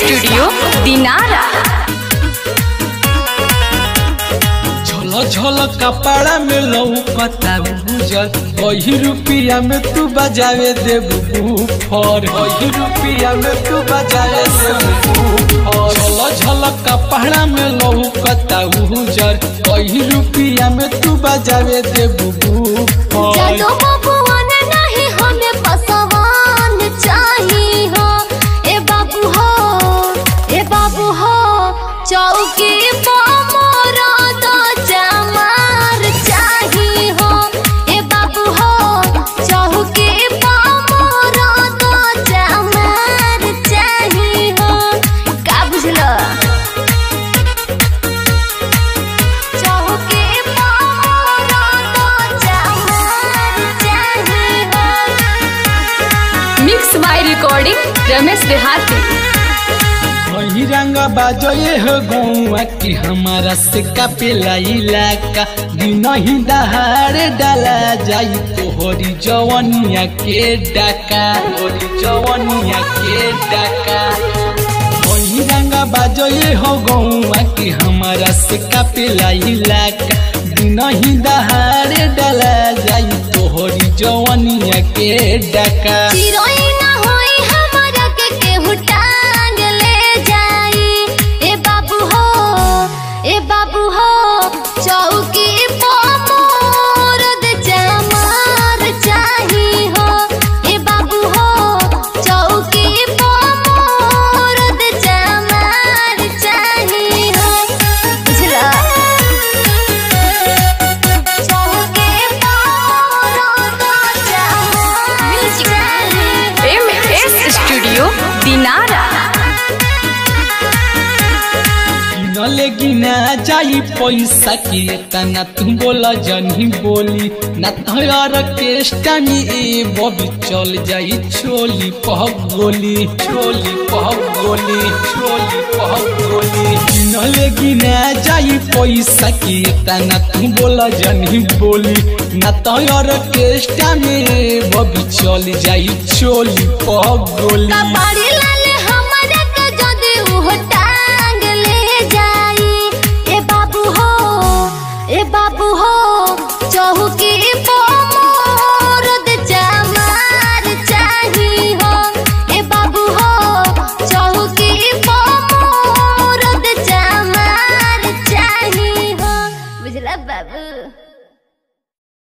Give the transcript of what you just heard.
studio Dinara झल झल कपड़ा में लौकता उजल वही रुपया में तू बजावे देबू फर वही रुपया में तू बजावे देबू फर झल झल कपड़ा में लौकता उजल वही रुपया में तू बजावे देबू फर जादू बबुआन नहीं हमें पसवान चाहिए हो ए बाबू हो ए बाबू हो चौकी मोरा तो चमार चाहिए हो ए बाबू हो चौकी मोरा तो चमार चाहिए हो का बुझलो चौकी मोरा तो चमार चाहिए हो मिक्स बाय रिकॉर्डिंग रमेश देहाती वही रंग बाजोए हो गौआ कि हमारा से कपेला इलाका दिन ही दहाड़ डाला जाई तोहरी जवनिया के डाका तोहरी जवनिया के डाका वही रंग बाजोए हो गौआ कि हमारा से कपेला इलाका दिन ही दहाड़ डाला जाई तोहरी जवनिया के डाका चिरोई ना होई हमारा के केहू टांग ले जाई ए बाबू हो ए बाबू हो चौकी पो मोरद चमार चाही हो ए बाबू हो चौकी पो मोरद चमार चाही हो बुझला चौकी पो मोरद चमार चाही एम एस स्टूडियो दिनारा किनले गिना जाई पैसा के तना तू बोला जनी बोली ना तोर केष्टा में ए बबी चल जाई छोली पह गोली छोली पह गोली छोली पह गोली किनले गिना जाई पैसा के तना तू बोला जनी बोली ना तोर केष्टा में ए बबी चल जाई छोली पह गोली कपाड़ी लाल हमारा के जदी उह टांग ले जाई ए बाबू हो ए बाबू हो चौकी पो मोरद चमार चाही हो ए बाबू हो चौकी पो मोरद चमार चाही हो बुझला बाबू